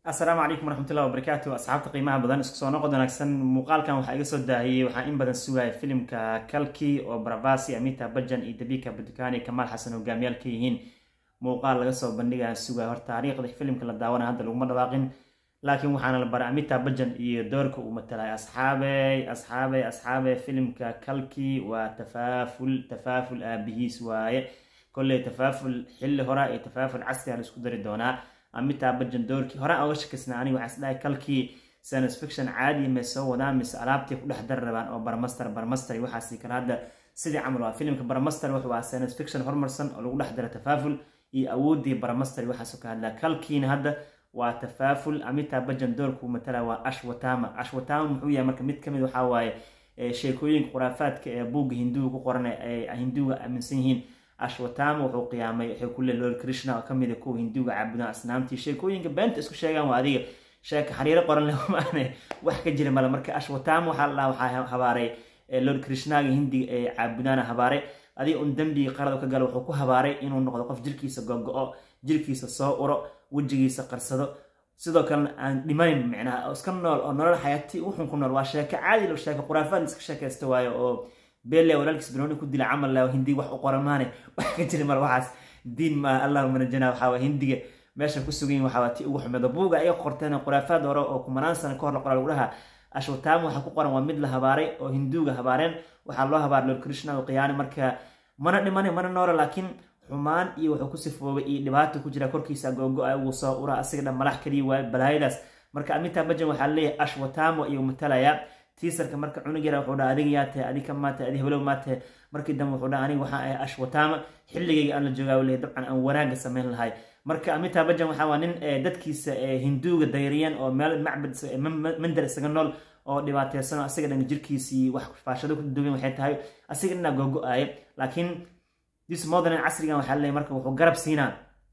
asalaamu calaykum waraxmatullahi wabarakaatu asxaabta qiimaha badan isku soo noqod wanaagsan muuqaalkan waxaa iga soo daahiyey waxaa in badan sugaya filimka kalki oo baravasi amita bajan iyo dabika badukani kamaal xasan hogaamiyaal ka yihiin muuqaal laga soo bandhigaya sugaya hor taariikhda filimka la daawana hadda laguma dhawaaqin laakiin waxaana la baray amita bajan iyo doorka uu matalay asxaabey asxaabey asxaabey filimka kalki waa tafaaful tafaaful aabihiis waaye kolley tafaaful xilli hora iyo tafaaful casri a la isku dari doonaa amita bajan doorkii horaan oga shakisnaa aniga waxaa isdhahay kalkii science fiction caadi may soo wadaan mise alaabtii ku dhex dari rabaan oo barmaster barmaster iyo waxaasi kale hadda sidii camal waa filimka barmaster wuxuu ahaa science fiction horumarsan oo lagu dhex dara tafaaful iyo awoodii barmaster waxaasoo ka hadlaa kalkiina hadda waa tafaaful amita bajan doorkuu matala waa ashwatama ashwatama muxuu yahay marka mid kamid waxaa waaye sheekooyinka khuraafaadka ee buugga hinduuga ku qoran ay hinduuga aaminsan yihiin ashwatama wuxuu qiyaamay waxay ku leey lord krishna oo kamid a kuwa hinduuga caabudaan asnaamtii sheekooyinka beenta isku sheegaan waa adiga sheeka xariiro qoran leh maane wax ka jira male marka ashwatama waxaa la dhaha waxaa habaaray lord krishnaaga hindiga ee caabudaana habaaray adiga un dembigii qarada ka gala wuxuu ku habaaray inuu noqdo qof jirkiisa gogo-o jirkiisa soo uro wejigiisa qarsado sidoo kalena aan dhimanayn micnaha iska nool oo nolol xayaati uxun ku nool waa sheeko caadi lo sheeko khuraafaad iska sheekaysta waayo oo bele walaalkiis banooni ku dila camal lah hindiga wax u qoran maane wax ka jira mal waxaas diin ma allahuma najana waxaa hindiga meesha ku sugan yihin waxaa ti ugu xumeedo buuga ay qorteen khuraafaad hore oo kumanaan sano kahor la qoraa lagu dhahaa ashwataama waxaa ku qoran waa mid la habaaray oo hinduuga habaareen waxaa loo habaaray lord krishna oo qiyaani marka mana dhimane mana noolo laakiin xumaan iyo wuxuu ku sifoobay iyo dhibaato ku jira korkiisa googo-a uu soo ura asiga dhan malax kaliya waayo balaayadaas marka amita bajan waxaa leeyahay ashwatamo ayuu matalayaa tiisarka marka cunug yara wuxuu dhaa adiga yaa tahay adi ka maa tahay adi heblow maa tahay markii dambe wuxuu dhaa aniga waxaa ahay ashwatama xilligayga aan la joogaa leeyahy dabcan aan wanaagga samayn lahay marka amita bajan waxaa waa nin dadkiisa hinduuga dayriyeen oo meel macbad mandar isaga nool oo dhibaateysan oo asiga dhan jirkiisii wax faashado ku duwan waxay tahay asiga dhanaa googo-aaya laakiin dis modern casrigan waxaa leeyahy marka wuxuu garab siinaa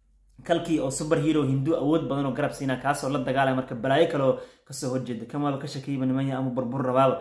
kalkii oo super hero hindu awood badan oo garab siinaa kaasoo la dagaalaya marka balaayo kaleoo kasoo horjeeda kamaba ka shakeyba nimanya ama burbur rabaaba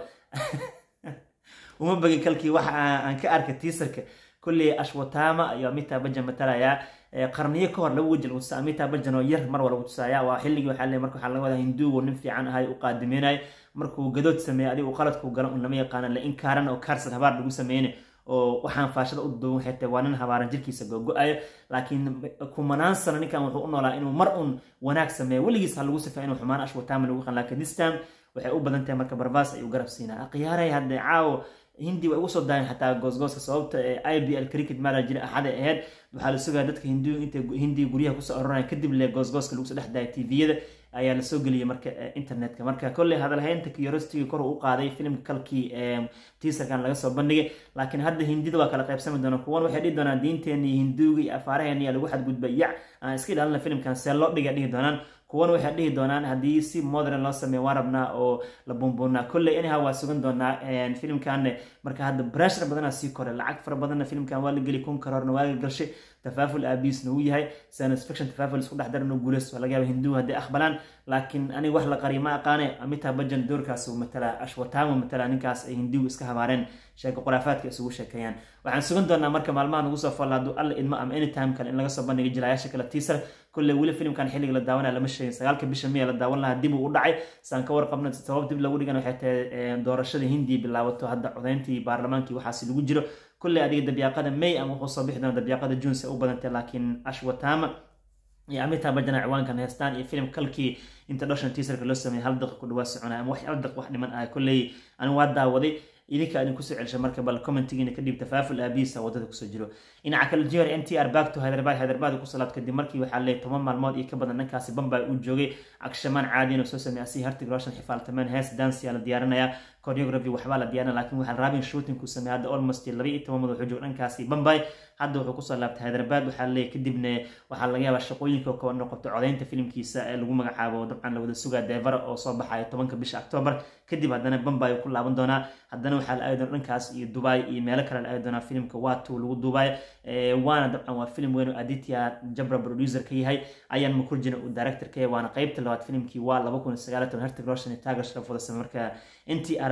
uma bagin kalkii waxa aan ka arkay tiisarka kolley ashwatama iyo amita bajan matalayaa qarniyo kahor laba weji lagu tusa amita bajan oo yar mar waa lagu tusaaya waa xilligii waxaa leeyahy marka waxaa laga wadaa hinduugu nin fiican ahay u qaadimeynay markuu gadood sameeyay adigu qaladkuu galo un lama yaqaana la inkaaran oo kaarsan habaar lagu sameyne oo waxaan faashada u duwan waxay tahay waa nin habaaran jirkiisa googo-ayo laakiin kumanaan sano ninkan wuxuu u noolaa inuu mar un wanaag sameeyo weligiis ha lagu sifay inuu xumaan ashwatama lagu qan laakiin this time waxay u badan tahay marka barbaas ayuu garab siinaa akhiyaaray hadde caawo hindi way ugu soo daayeen xataa goosgooska sababta ee i b l cricket maala jira axaday ahayd waxaa la sugaya dadka hindu intay hindiga guryaha kusoo aroranaya kadib le goosgooska lagu soo dhex daaya tviyada ayaa lasoo geliyay marka internetka marka kolley hadalhaynta curiosity kor u qaaday filimka kalkii tiisarkan laga soo bandhigay laakiin hadda hindida waa kala qaybsami doona kuwan waxay dhihi doonaan diinteeni hinduuga iyo afaaraheeni yaa lagu xadgudba yac aan iska ilaalina filimkan see loo dhiga dhihi doonaan kuwan waxay dhihi doonaan haddii si modern loo sameeyo waan rabnaa oo la buunbuunaa kolley anyhow waa sugan doonaa filimkan marka hadda brashar badanaa sii kore lacag fara badanna filimkan waa la geli kun karoorna waa la galshay tafaaful aabiisna uu yahay science fiction tafaaful isku dhex daran oo guuleys waa laga yaaba hinduuga hadday aqbalaan laakiin aniga wax la qariyo ma aqaane amita bajan doorkaas uu matalaa ashwatama matalaa ninkaas ay hinduuga iska habaareen sheeko khuraafaadka isugu sheekeeyaan waxaan sugan doonaa marka maalmaha nagu soo folla hadduu alla idmo ama anytime kale in laga soo bandhiga jilayaasha kale tiisar kolley weli filimkan xilliga la daawanaya lama sheegin sagaalka bisha miya la daawan lahaa dib uu u dhacay saan ka warqabna sabab dib lagu dhigan waxay tahay doorashada hindiya bilaabato hadda codayntii baarlamaankii waxaasi lagu jiro kolley adiga dabyaaqada may ama wuxuu soo bixi doona dabyaaqada junes u badantay laakiin ashwatama iyo amita bajana ciwaankan heestaan iyo filim kalkii introduction teaserka loo sameeyay hal daqiiq ku dhawaa soconaya ama wax hal daqiiq wax dhiman ah kolley ani waa daawaday idinka idin kusoo celsha marka bal commentigiina kadib tafaaful aabihiisa wadada kusoo jiro dhinaca kale jihar n t r back to hyderabad hyderabad ku salaad kadib markii waxaa leeyahy toban maalmood iyo ka badan dhankaasi bambay uu joogay agshamaan caadiyan oo soo sameeyay asi hartig roshan xifaaltameen hees dansiyaa la diyaarinayaa choreography waxbaa la diyaarinaya laakiin waxaa rabin shooting ku sameeyay hadda almost laba iyo toban madax joog dhankaasi bambay hadda wuxuu kusoo laabtay hyderabad waxaa leeyahy kadibna waxaa laga yaabaa shaqooyinka kaba noqoto codaynta filimkiisa ee lagu magacaabo dabcan la wada sugaa devara oo soo baxaya tobanka bisha octoobar kadib haddana bambay ku laaban doonaa haddana waxaa la aadi doona dhankaas iyo dubai iyo meelo kale la aadi doonaa filimka watu lagu duubay waana dabcan waa filim weyn oo aditya jabra producer ka yahay ayaan makurjina uu director ka yahay waana qeybta labaad filimkii waa laba kun iyo sagaal toban hertig roshan iyo tagar sharaf wada samey marka n t r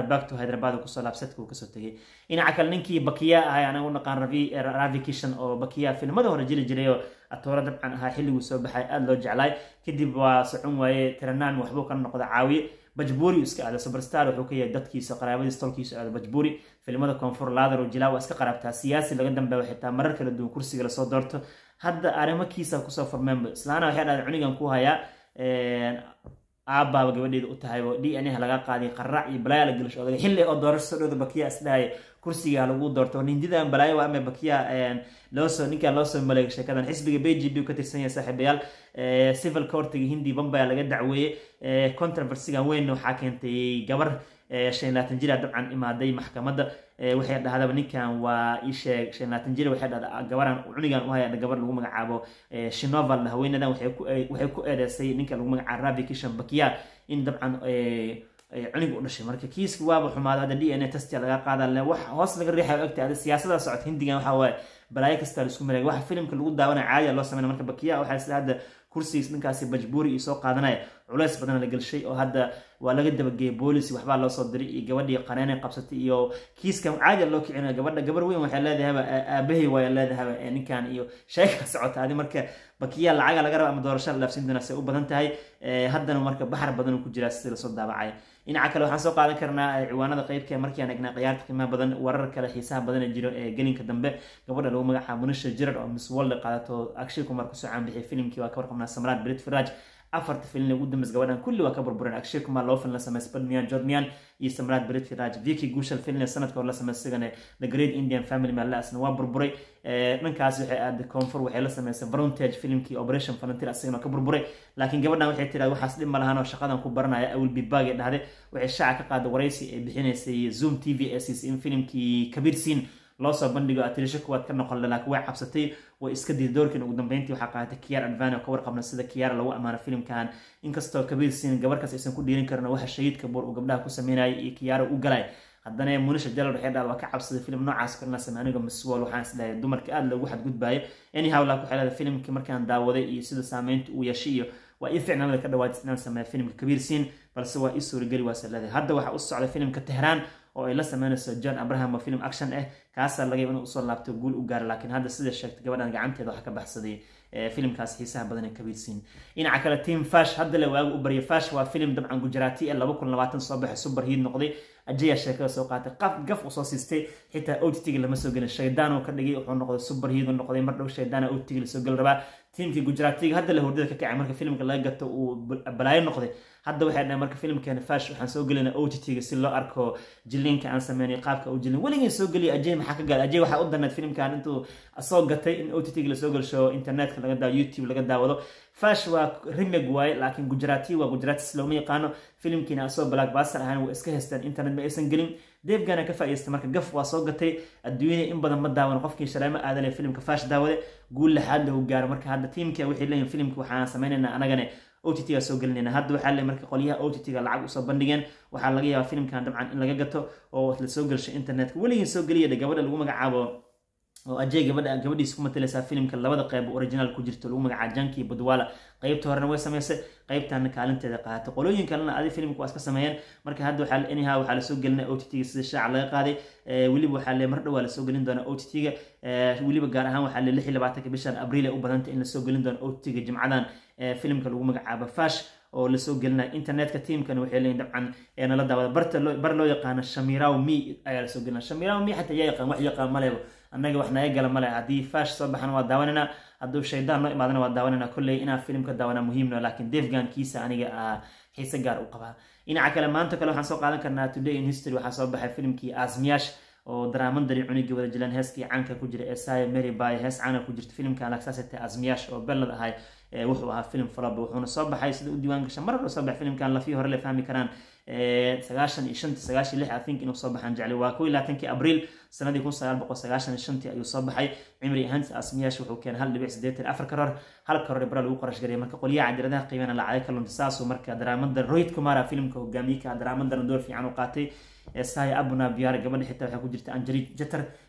back to hyderabad kusoo laabsadka uu kasoo tegay dhinaca kale ninkii bakiya ahay anaga u naqaan ravi kishan oo bakiya filmada hore jili jiray oo atooro dabcan ahaa xilliguu soo baxay aada loo jeclaay kadib waa socon waaye tiranaan waxbuu ka noqda caawiye bajbuuri iska aado superstar wuxuu ka yahay dadkiisa qaraabadiis tolkiisa aado bajbuuri filimada koonfur laadar oo jilaa waa iska qaraabtaa siyaasi laga dambeeyo xitaa marar kala duwan kursiga lasoo doorto hadda arrimo kiisa kusoo furmeenba islaana waxay dhahday cunigan ku hayaa aabbaaba gabadheeda u tahay oo d n a laga qaaday qaraac iyo balaayo la gelisho odaga xilli oo doorasho soo dhowda bakiya isdhahay kursiga lagu doorto nindidan balaayo waa ama bakiya loosoo ninkan loosoo maleegay sheekadan xisbiga b g b ka tirsan yahay saaxiibayaal civil courtiga hindi bambaya laga dacweeyey controversigan weyn waxaa keentay gabar shan laatan jira dabcan imaaday maxkamadda waxay dhahdaba ninkan waa isheeg shan laatan jir waxay dhahda gabaran cunigan u haya gabar lagu magacaabo shinoval haweenadan waxay ku eedeysay ninka lagu magacaabo rabi kishan bakiya in dabcan cuniga u dhashay marka kiiska waaba xumaado hadda d n a testia laga qaada wax hoos laga riixayo ogta ada siyaasada socota hindigan waxa waaye balaayo kasta la isku maleegay waxa filimka lagu daawanaya caadiya loo sameynaya marka bakiya waxaa isla hadda kursigiis ninkaasi bajbuuri iyo soo qaadanaya culeys badan la gelshay oo hadda waa laga dabageeyay boolis waxbaa loo soo diray iyo gabadhii qaneena qabsatay iyo kiiskan caadiya loo kicinayo gabadha gabar weyn waxay leedahayba aabahay waaya leedahayba ninkan iyo sheeka socota adi marka bakiya lacaga laga raba ama doorasho la dhaafsin doonaa say u badan tahay haddana marka baxar badan ku jiraa sida lasoo daabacay dhinaca kale waxaan soo qaadan karnaa ciwaanada qeybka markiaan egnaa ciyaarta qiimaha badan warar kale xiisaha badan ee jiro ee gelinka dambe gabadha lagu magacaabo munisha jirard oo miss world qaadato akshay kumar kusoo caanbixiyay filimkii waa ka warqabnaa samraad brit firaj afarta filin ugu dambeys gabadhan kulli waa ka burbureen akshay kumar loo filin la sameysay badmiyan jodmiyan iyo samraad brit firaj viki guushal filin sanadka hore la sameysay sigane the great indian family malaasna waa burburay dhankaas waxay aaday koonfur waxay la sameysay voluntage filimkii operation volunteer asagana ka burburay laakiin gabadhan waxay tiraad waxaas dhib ma lahaan oo shaqadan ku baranaya awil bibag ee dhahday waxay shaaca ka qaaday waraysi ay bixinaysay zoom t v ee siisay in filimkii kabiir siin loo soo bandhigo atirisho kuwaad ka noqon laakiin way cabsatay way iska diiday doorkiin ugu dambeyntii waxaa qaadatay kiyaar advani oo ka warqabna sida kiyaar lagu ammaano filimkan inkastoo kabiir siin gabarkaas aysan ku dhiirin karin waxa shahiidka buur uu gabdhaha ku sameynayay iyo kiyaara u galay haddana munisha jalal waxay dhahda waa ka cabsaday filim noocaas kalena samey aniga maswol waxaan isleeyahay dumarka aada loogu xadgudbaayo anyhow laakiin waxay leedahay filimkii markaan daawaday iyo sida saameynta uu yeeshay iyo waa ii ficnaanada ka dhawaadis inaan sameeya filimka kabiir siin balse waa ii suurageli waase leedahay hadda waxaa u socday filimka tehraan oo ay la sameynayso john abraham oo film action ah kaasaa laga yaba inuu usoo laabto guul u gaara laakiin hadda sida sheegtay gabadhan gacanteeda waxa ka baxsaday filimkaas xiisaha badan ee kabiirsiin dhinaca kale team fash hadda le waagu u baryay fash waa filim dabcan gujaraati ee laba kun labaatan soo baxay super hiid noqday ajaya sheekada soo qaatay qaf gaf usoo siistay xitaa otitiga lama soo gelin shaydaan oo ka dhigay wuxuu noqday super hiid noqday mar dhow shaydaana otitiga lasoo geli rabaa tiimkii gujaraatiga hadda le hurdada ka kacay marka filimka laga gato uu balaayo noqday hadda waxay dhahay marka filimkeena fash waxaan soo gelina otitiga si loo arko jilinka aan sameynay qaabka u jilin weligii soo geliya ajay maxaa ka gaada ajay waxaa u darneed filimkan intuu soo gatay in otitiga lasoo gelsho internetka laga daawo youtube laga daawado fash waa remeg waaye laakiin gujaraati waa gujaratis looma yaqaano filimkiina asoo blackbuster ahaan waa iska haysteen internet ma aysan gelin deefgana ka faa'idaystay marka gaf waa soo gatay adduunyada in badan ma daawan qofkii shaleemo aadan ee filimka fash daawade guul laxaad lahu gaaro marka hadda tiimka waxay leeyihin filimka waxaan sameynaynaa anagane ott ga soo gelinayna hadda waxaa le marka qolyaha ott ga lacag usoo bandhigeen waxaa laga yaabaa filimkan dabcan in laga gato oo la soo gelsho internetka weligii soo geliya gabadha lagu magacaabo oo ajay gabadha gabadhiisa ku matalaysaa filimka labada qeyb original ku jirto lagu magacaabo janki budwala qeybta horena way sameysay qeybtana kaalinteeda qaadatay qolooyin kalena adi filimka waa iska sameeyeen marka hadda waxaa anyhow waxaa lasoo gelinaya ott ga sida shaaca laga qaaday weliba waxaa le mar dhow waa lasoo gelin doona ott ga weliba gaar ahaan waxaa le lix iyo labaatanka bishan abriil u badantay in lasoo gelin doono ott ga jimcadan filimka lagu magacaabo fash oo lasoo gelinaya internetka tiamkana waxay leeyihin dabcan nala daawada barta bar loo yaqaano shamiraw mi ayaa lasoo gelinaya shamiraw mi xataa yaa yaqaan wax yaqaan malebo annaga wax naga gala male haddii fash soo baxana waa daawanayna hadduu shaydaan noo imaadana waa daawanayna kolley inaa filimka daawana muhiimno laakiin defgan kiisa aniga xiise gaar u qabaa dhinaca kale maanta kale waxaan soo qaadan karnaa today in history waxaa soo baxay filimkii asmiyash oo daraamadani cunigii wada jilan heeskii caanka ku jira esaya mary bay hees caana ku jirta filimkan lagsasete asmiyash oo bellad ahay wuxuu ahaa film falob wuxuuna soo baxay sida u diiwaan gasha mar hore soo baxay filimkan lafii hore la fahmi karaan sagaashan iyo shantii sagaashan lix i think inuu soo baxaan jeclay waa kow iyo labaatankii abriil sanadii kun sagaal boqol sagaashan iyo shantii ayuu soo baxay cimri ahaantis asmiyash wuxuu keenay hal dhibic siddeetan afar karoor hal karoor bara lagu qarash gariyay marka qolyaha cadiradaha qiimana lacagay ka lunta saasuu marka daraamada rohit kumara filimka hogaamiyka daraamadana door fiican u qaatay saya abuna biyaar gabadha xitaa waxaa ku jirta anjari jatar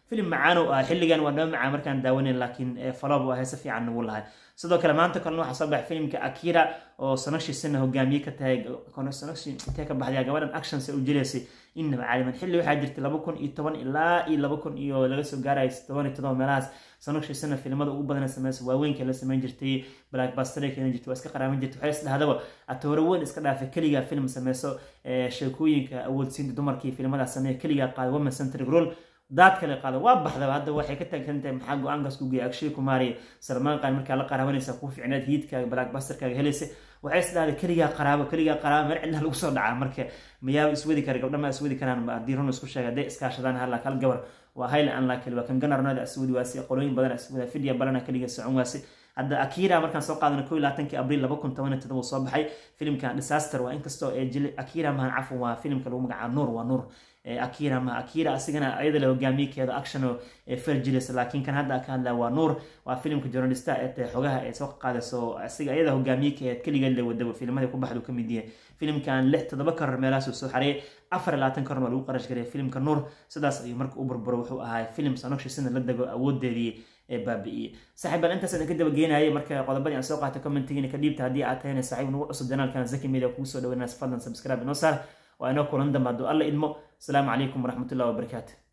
filim macaan oo ah xilligan waa dhaba macaan markaan daawanayn laakiin falob waa heese fiican nagu lahay sidoo kale maanta kalena waxaa soo baxay filimka akira oo sanashiisana hogaamiye ka tahay sanashi intee ka baxday gabadhan actions u jilaysay innaba caaliman xilli waxaa jirtay laba kun iyo toban ilaa iyo laba kun iyo laga soo gaaraya toban iyo todoba meelahaas sanashiisana filimada ugu badana sameysa waaweynka la sameyn jirtay blackbuster keeni jirtay waa iska qaraaban jirtay waxay isdhahdaba atoore weyn iska dhaafay keligaa film sameyso sheekooyinka awoodsiinta dumarkii filimadaas sameeya keligaa qaada women centric role daad kale qaada waa baxdaba hadda waxay ka taagan tahay maxaa go-aankaas ku geeyay akshay kumaari salmaan qaan markaa la qaraabanaysa kuu ficneed hiidkaaga blackbusterkaaga helaysa waxay isdhahday keligaa qaraabo keligaa qaraabo meel cidna lagu soo dhacaa marka mayaaba iswadi kara gabdha ma iswadi karaan haddii run isku sheega hadday iskaashadaan hala kal gabar waa hayla an laa keli waa kan ganarnada iswadi waasi qolooyin badan iswada fidya balana keliga socon waasi hadda akira markaan soo qaadana ko iyo labaatankii abriil laba kun toban iyo todoba soo baxay filimkan disaster waa inkastoo ee jili akira mahan cafwan waa filimka lagu magacaabo nuur waa nuur akira ma akira asigana ayada la hogaamiyekeeda action oo fergilis laakiin kan hadda ka hadlaa waa nuur waa filimka journalista ee xogaha ee soo qaadayso asiga ayada hogaamiyekeed keligeed la wadaba filimada ku baxdu kamid yahay filimkan lix toddoba karar meelahaas soo xareeyay afar iyo labaatan karar waa lagu qarash gareeyay filimka nuur sidaas ayuu marka u burburo wuxuu ahaa filim sanokshisina la dego awoodeedii ee baabi'iyey saaxiibaan intaas idin ka dabageenayay marka qodobadii aan soo qaatay commentigiina ka dhiibta haddii aad tahayna saaxiib nagu cusub janaalkan zaki media kugu soo dhaweynaa fadlan subscribe inoo saar waa inoo kulan dambe hadduu alla idmo asalaamu calaykum waraxmatullahi wabarakaatu